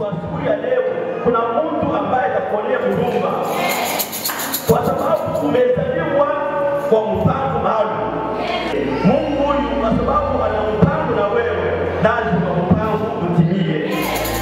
kwa siku ya leo kuna mtu ambaye atakuonea huruma kwa sababu umezaliwa kwa mpango maalum. Mungu huyu kwa sababu ana mpango na wewe, lazima mpango utimie.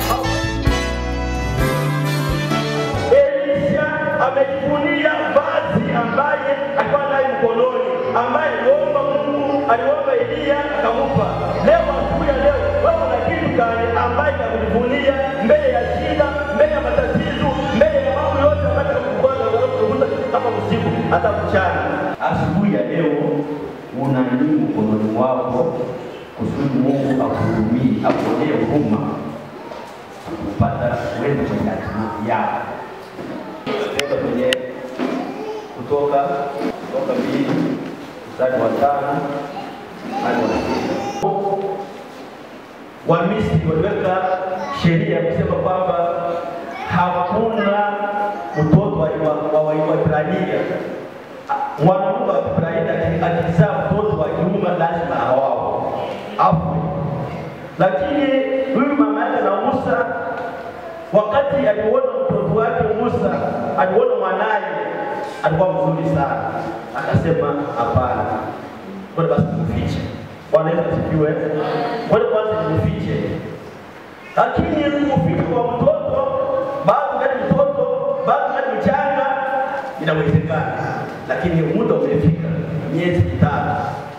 Elisha amejivunia vazi ambaye alikuwa naye mkononi, ambaye aliomba Mungu, aliomba Eliya akampa. Leo asubuhi ya leo, wewe una kitu gani ambaye akujivunia mbele ya shida, mbele ya matatizo, mbele ya mambo yote ambayo yanakugonga yanakugusa hapa usiku, hata mchana. Asubuhi ya leo una nini mkononi mwako kusudi Mungu akuhurumie, akuonee huruma kupata wewe kwenye hatima yako. Kutoka kwenye kutoka kutoka mbili mstari wa tano hadi wa sita. Wamisri waliweka sheria ya kusema kwamba hakuna mtoto wa wa- wa Waebrania mwanamke wa Kiebrania akizaa mtoto wa kiume lazima awao afu lakini huyu mama yake na Musa, wakati aliona mtoto wake Musa, aliona mwanaye alikuwa mzuri sana, akasema hapana, ngoja basi mfiche. Bwana Yesu asifiwe. Ngoja kwanza nimfiche. Lakini kuficha kwa mtoto bado kati mtoto bado kati mchanga inawezekana, lakini muda umefika, miezi mitatu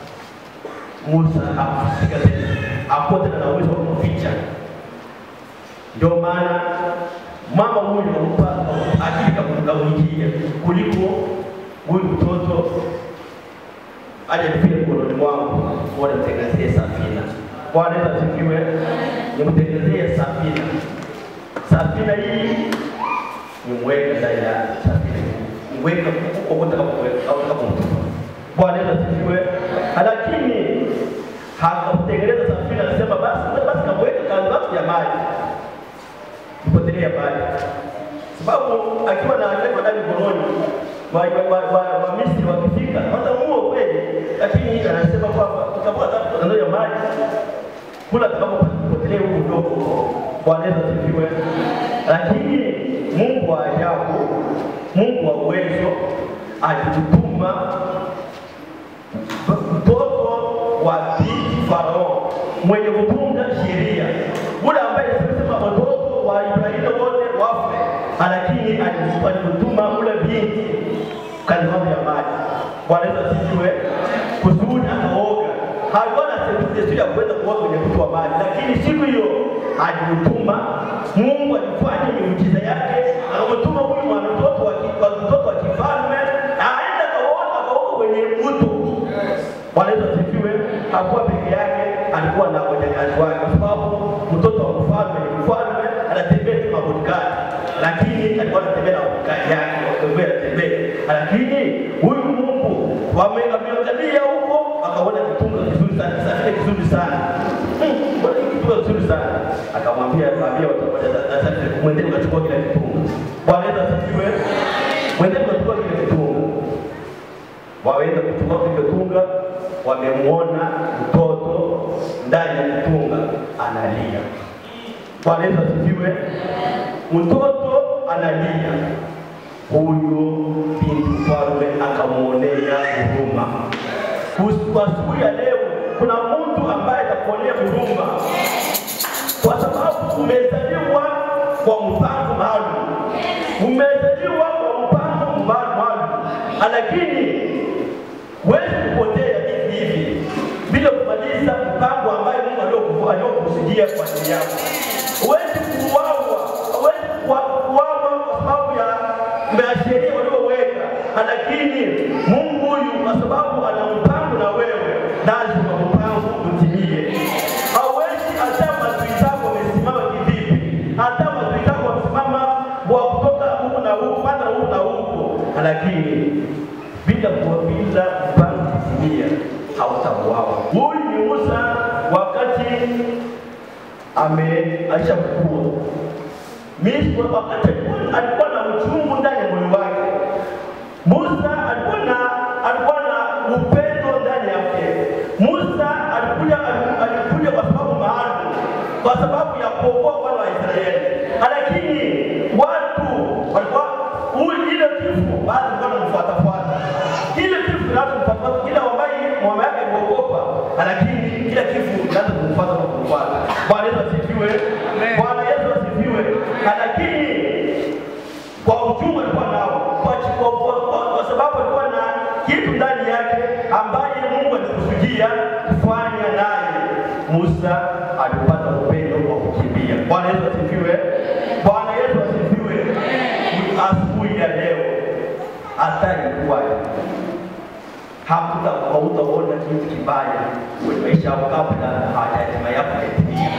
Musa hakufika tena, hakuwa tena na uwezo wa kumficha. Ndio maana mama huyu kampa akili kamwingia kuliko huyu mtoto aje nifike mkononi mwangu, bora nitengenezee safina. Bwana Yesu asifiwe, nimtengenezee safina. Safina hii nimweke ndani ya safina hii, mweke huko kote utakapokuweka au utakapomtupa. Bwana Yesu asifiwe. Lakini hakutengeneza safina, anasema basi basi kamweke kando hapo ya maji, ipotelea maji, sababu akiwa na alikuwa ndani mkononi wa wa wa wa Misri wakifika watamuua kweli, lakini anasema kwamba tutakuwa kando ya maji kula tutakapopotelea huko ndogo. Bwana Yesu asifiwe. Lakini Mungu wa ajabu, Mungu wa uwezo alitutuma mtoto wa binti Farao mwenye kutunga sheria, ule ambaye sema watoto wa Ibrahimu wote wafe, lakini alimtuma ule binti kando ya maji. Bwana Yesu asifiwe. Kusudi akaoga, hakuwa na desturi ya kuweza kuoga kwenye mto wa maji, lakini siku hiyo alimtuma Mungu, alifanya miujiza yake, akamtuma huyu mwanamtoto wa ki- wa mtoto wa kifalme aende akaoga akaoga kwenye mto. Bwana Yesu asifiwe. Hakuwa peke yake, alikuwa na wajakazi wake, kwa sababu mtoto wa mfalme ni mfalme, anatembea tu na bodyguard, lakini alikuwa anatembea na bodyguard yake, wakatembea anatembea, lakini huyu Mungu wame- ameangalia huko, akaona kitunga kizuri sana, kisafiri kizuri sana Hmm, mbona hiki kitunga kizuri sana, akamwambia mwambie watu mwendeni ukachukua kile kitunga. Bwana Yesu asifiwe. Mwendeni ukachukua kile kitunga waweza kuchukua kitunga, wamemwona mtoto ndani ya kitunga analia. Bwana Yesu asifiwe. Mtoto analia, huyo binti mfalme akamwonea huruma. Kus- Kwa siku ya leo, kuna mtu ambaye atakuonea huruma kwa sababu umezaliwa kwa mpango maalum, umezaliwa kwa mpango maalum, lakini huwezi kupotea hivi hivi bila kumaliza mpango ambayo Mungu alioku- aliokusudia kwa ajili yako. Huwezi kuuawa, huwezi kuwa- kuuawa kwa sababu ya masheria walioweka, lakini Mungu huyu kwa sababu ana mpango na wewe, lazima mpango utimie. Hauwezi hata maadui zako wamesimama kivipi, hata maadui zako wamesimama wa kutoka huku na huku, panda huku na huku, lakini bila kuwa- bila mpango kutimia hautauawa. Huyu ni Musa wakati ame alishakuwa Misri, wakati alikuwa- alikuwa na uchungu ndani ya moyo wake. Musa alikuwa na alikuwa na upendo ndani yake. Musa alikuja alikuja kwa sababu maalum, kwa sababu ya kuokoa wana wa Israeli, lakini kila kifo kinaanza kumfuata na kumfuata. Bwana Yesu asifiwe. Bwana Yesu asifiwe. Lakini kwa uchungu alikuwa nao, kwa, kwa, kwa, kwa, kwa sababu alikuwa na kitu ndani yake ambaye Mungu alikusudia kufanya naye. Musa alipata upendo wa kukimbia. Bwana Yesu asifiwe. Bwana Yesu asifiwe. Asubuhi ya leo hatari kuwaje hakuta hautaona kitu kibaya kwenye maisha yako kabla hatima yako haitimia.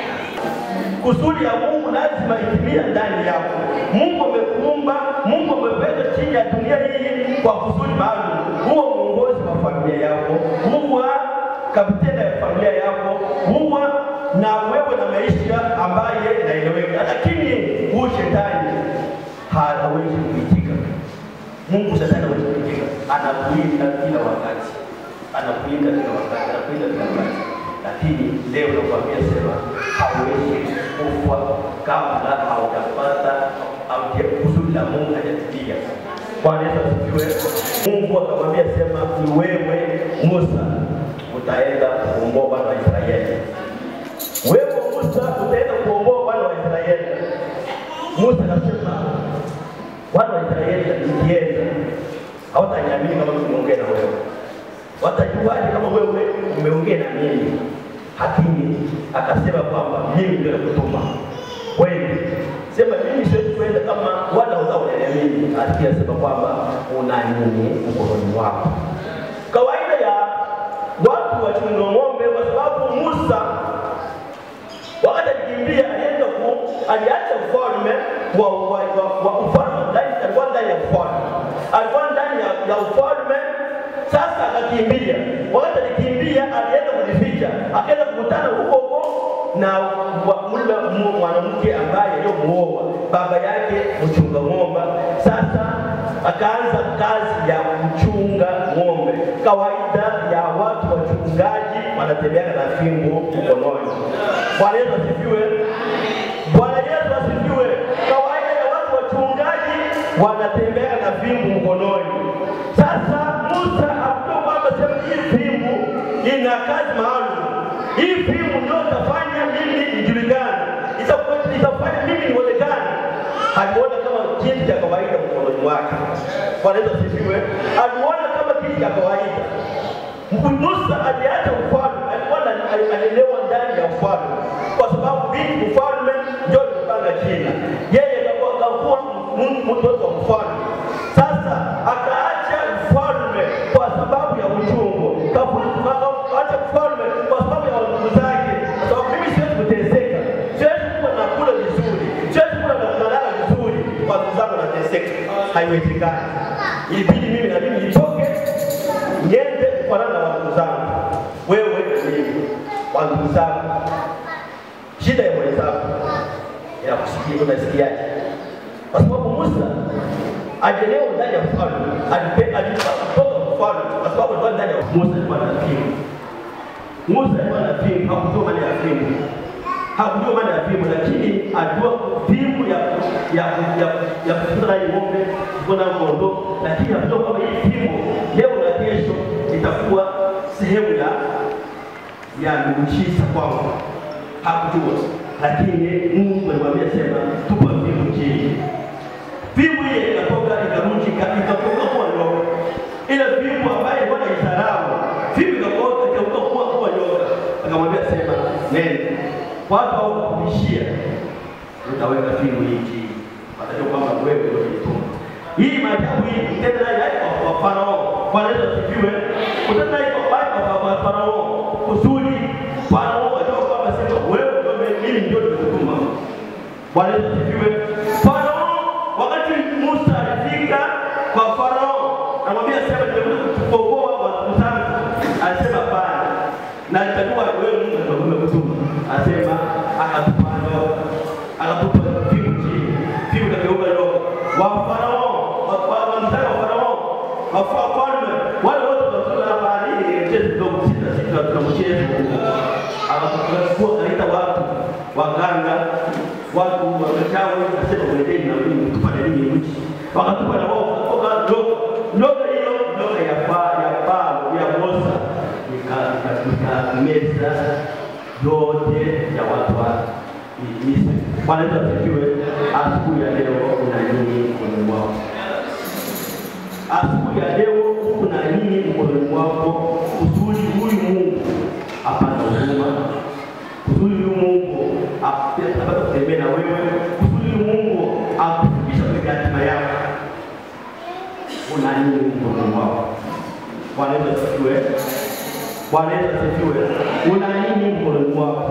Kusudi ya Mungu lazima itimie ndani yako. Mungu amekuumba, Mungu ameweka chini ya dunia hii kwa kusudi maalum. Huwa mwongozi wa familia yako, huwa kapteni ya familia yako, huwa na wewe na maisha ambaye inaeleweka, lakini huyu shetani hawezi kuitika. Mungu shetani hawezi kuitika, anakuinda kila wakati, anakuinda kila wakati, anakuinda kila wakati lakini leo nakwambia sema hauwezi kufa kabla haujapata au kusudi la Mungu hajatimia. Bwana Yesu asifiwe. Mungu akamwambia sema, ni wewe Musa utaenda kuomboa wana wa Israeli. Wewe Musa utaenda kuomboa wana wa Israeli. Musa akasema, wana wa Israeli nikienda hawataniamini kama nimeongea na wewe watajuaje kama wewe umeongea na mimi? Lakini akasema kwamba mimi ndio nakutuma wewe. Sema mimi siwezi kwenda kama wala utaoniamini. Lakini asema kwamba una nini mkononi wako? Kawaida ya watu wachunga ng'ombe, kwa sababu Musa wakati alikimbia alienda ku aliacha ufalme wa wa, wa, wa ufalme ndani, alikuwa ndani ya ufalme, alikuwa ndani ya, ya ufalme sasa akakimbia. Wakati alikimbia, alienda kujificha, akaenda kukutana huko huko na yule mwanamke ambaye aliyomuoa baba yake mchunga ng'ombe. Sasa akaanza kazi ya kuchunga ng'ombe. Kawaida ya watu wachungaji wanatembea na fimbo mkononi. Bwana Yesu asifiwe. Bwana Yesu asifiwe. Kawaida ya watu wachungaji wanatembea na fimbo mkononi. Sasa Musa akujua kwamba sema hii fimbo ina kazi maalum. Hii fimbo ndio itafanya mimi nijulikane, itafanya mimi nionekane. Aliona kama kitu cha kawaida mkononi mwake. Bwana Yesu asifiwe. Aliona kama kitu cha kawaida. Musa aliacha ufalme, alikuwa alelewa ndani ya ufalme, kwa sababu binti ufalme ndio alipanga jina. Yeye akakuwa mtoto wa mfalme. Sasa akaacha ufalme kwa sababu ya uchungu, akaacha ufalme kwa sababu ya ndugu zake, kwa sababu mimi siwezi kuteseka, siwezi kuwa nakula vizuri, siwezi kuwa nalala vizuri, kwa ndugu zangu nateseka, haiwezekani. Ilibidi mimi na mimi nitoke niende kufanana na ndugu zangu, wewe na mimi, wa ndugu zangu. Shida ya mwenzako inakusikia, unasikiaje? Kwa sababu Musa ajelewa ndani ya ufalme, alitoka ufalme kwa sababu alikuwa ndani ya Musa alikuwa na fimbo. Musa alikuwa na fimbo, hakujua maana ya fimbo, hakujua maana ya fimbo, lakini alijua fimbo ya ya ya ya kufuta naye ng'ombe, kufuta kondoo, lakini hakujua kwamba hii fimbo leo na kesho itakuwa sehemu ya ya miujiza kwangu. Hakujua, lakini Mungu alimwambia sema, tupa fimbo chini fimbo ile ikatoka ikarudi ikatoka kuwa nyoka. Ile fimbo ambayo ilikuwa na isarau, fimbo ikatoka ikatoka kuwa kuwa nyoka. Akamwambia sema, nenda watu hao kubishia, utaweka fimbo hii chini, watajua kwamba wewe ndio ulituma. Hii maajabu hii tena nayo haiko kwa Farao. Bwana Yesu asifiwe. Utenda nayo kwa kwa kwa Farao kusudi Farao ajue kwamba sema wewe ndio mimi ndio nimekutuma. Bwana Yesu asifiwe. Farao wakati Musa alifika kwa Farao, anamwambia sema, nimekuja kukuokoa watu zangu. Alisema hapana, na nitajua wewe Mungu ndio umekutuma. Asema akatupa nyoka, akatupa fimbo chini, fimbo ikageuka nyoka. Wa Farao, wa mtaka wa Farao, wafalme wale wote wazuri hapa, nini mchezo kidogo, sita sita, tuna mchezo akakuwa kaita watu waganga watu wamechawi, nasema mwendeni na mimi tufanye nini mchi, wakatupa na wao kutoka ndoka ndoka hiyo ndoka ya paa ya paa ya Musa ika ika meza yote ya watu wa Misri. Bwana Yesu asifiwe. Asubuhi ya leo kuna nini mkononi mwako? Asubuhi ya leo kuna nini mkononi mwako kusudi huyu Mungu apate huruma, kusudi huyu Mungu apate kutembea na wewe, kusudi huyu Mungu akufikisha kwenye hatima yako? Kuna nini mkononi mwako? Bwana Yesu asifiwe. Bwana Yesu asifiwe. Una nini mkononi mwako?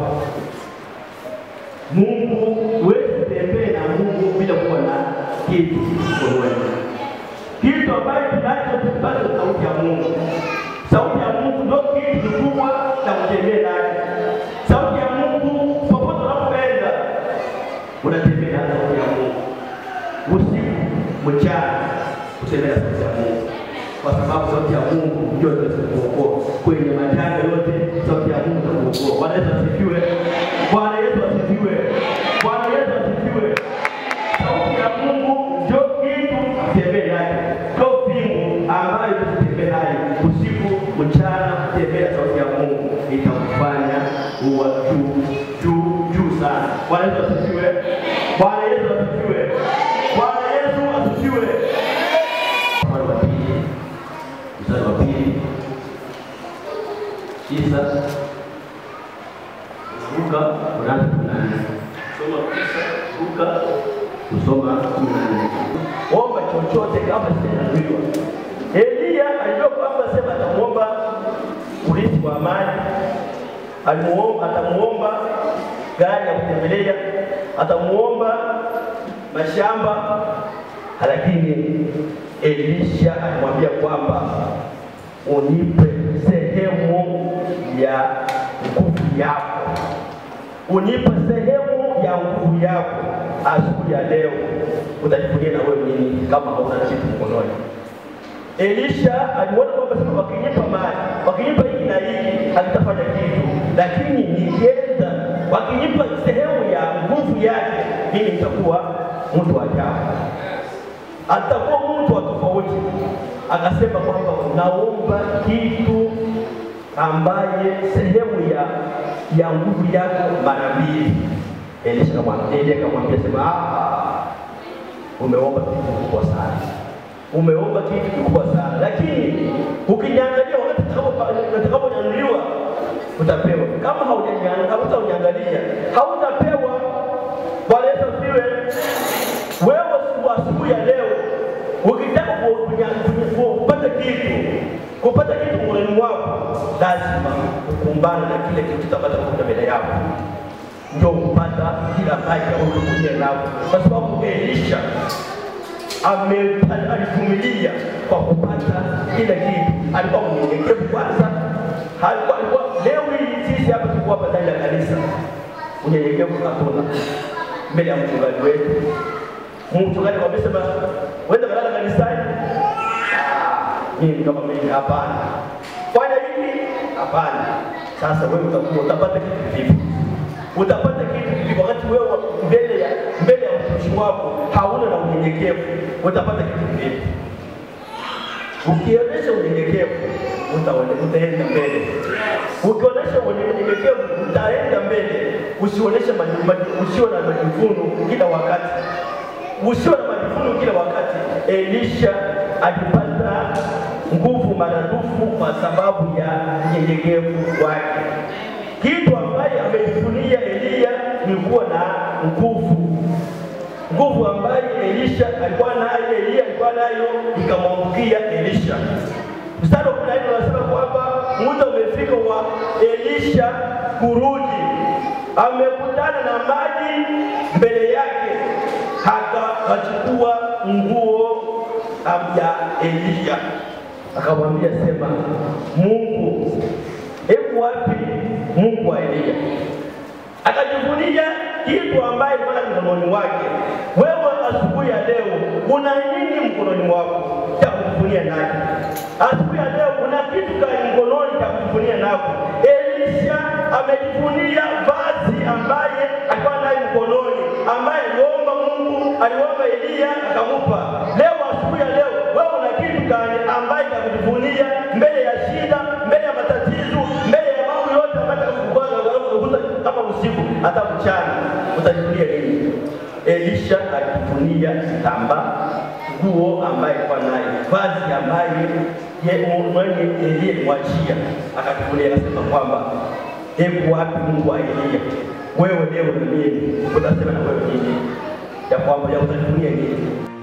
Mungu huwezi kutembea na Mungu bila kuwa na kitu mkononi. Kitu ambacho tunacho tupate sauti ya Mungu. Sauti ya Mungu ndio kitu kikubwa cha kutembea naye. Sauti ya Mungu popote unapoenda unatembea na sauti ya Mungu. Usiku, mchana, kutembea na sauti ya Mungu kwa sababu sauti ya Mungu ndio itakayokuokoa kwenye majanga yote. Sauti ya Mungu itakuokoa. Bwana Yesu asifiwe. Bwana Yesu asifiwe. Bwana Yesu asifiwe. Sauti ya Mungu ndio kitu tembee naye, ndio pingu ambayo tutembee naye usiku mchana. Tembea sauti ya Mungu itakufanya uwa juu juu juu sana. Bwana Yesu asifiwe. Bwana Yesu asifiwe. Bwana Yesu asifiwe. Mstari wa pili mstari wa pili tisa Luka unaanza kumi na nne soma tisa Luka kusoma kumi na nne omba chochote kama sijaambiwa. Eliya alijua kwamba sema atamuomba urithi wa amani, alimuomba atamuomba gari ya kutembelea, atamuomba mashamba, lakini Elisha alimwambia kwamba unipe sehemu ya nguvu yako, unipe sehemu ya nguvu yako. Asubuhi ya leo utajivunia na wewe nini kama hauna kitu mkononi? Elisha aliona kwamba sasa wakinipa mali, wakinipa hiki na hiki hakitafanya kitu, lakini nikienda wakinipa sehemu ya nguvu yake, mimi nitakuwa mtu wa ajabu atakuwa mtu wa tofauti. Akasema kwamba naomba kitu ambaye sehemu ya ya nguvu yako mara mbili. Elisha akamwambia, Elia akamwambia sema, ah, umeomba kitu kikubwa sana, umeomba kitu kikubwa sana, lakini ukiniangalia wakati utakaponyanyuliwa utapewa. Kama haujaniangalia, hautaniangalia, hautapewa. Bwana Yesu asifiwe. Wewe asubuhi ya leo ukitaka kupata kitu kupata kitu mkononi mwako, lazima ukumbane na kile kitu kitapata mbele yako, ndio kupata kila haja uliyokuja nao, kwa sababu Elisha alivumilia kwa kupata kila kitu. Alikuwa mnyenyekevu kwanza, alikuwa alikuwa leo hii sisi hapa tuko hapa ndani ya kanisa, unyenyekevu hatuna mbele ya mchungaji wetu mchungaji wamesema wenda kalala kanisani. Mimi kama mimi hapana, fanya hivi hapana. Sasa wewe utakuwa utapata kitu vipi? Utapata kitu vipi wakati wewe mbele ya mbele ya mtumishi wako hauna na unyenyekevu? Utapata kitu vipi? Ukionyesha unyenyekevu utaenda mbele, ukionyesha unyenyekevu utaenda mbele. Usionyeshe usio na majivuno kila wakati usio na majivuno kila wakati. Elisha alipata nguvu maradufu kwa sababu ya unyenyekevu wake. Kitu ambaye amejivunia Eliya ni kuwa na nguvu, nguvu ambayo Elisha alikuwa nayo, Eliya alikuwa nayo, ikamwangukia Elisha. Mstari wa kumi na nne unasema kwamba muda umefika wa Elisha kurudi, amekutana na maji mbele yake akachukua nguo ya Eliya akamwambia, sema Mungu, hebu wapi Mungu wa Eliya? Akajivunia kitu ambaye bwana mkononi mwake. Wewe asubuhi ya leo una nini mkononi mwako cha kujivunia naye? Asubuhi ya leo una kitu gani mkononi cha kujivunia nako? Elisha amejivunia vazi ambaye alikuwa naye mkononi, ambaye aliomba Mungu, aliomba Eliya akamupa. Leo asubuhi ya leo wewe una kitu gani ambaye cha kujivunia mbele ya shida, mbele ya matatizo, mbele ya mambo yote hata mchana utajifunia nini? Elisha alijifunia kitambaa, nguo ambaye alikuwa nayo, vazi ambaye ye mwenye aliyemwachia akajifunia, akasema kwamba hebu wapi Mungu wa Eliya? Wewe leo na mimi utasema na wewe nini? Ya kwamba ya utajifunia nini?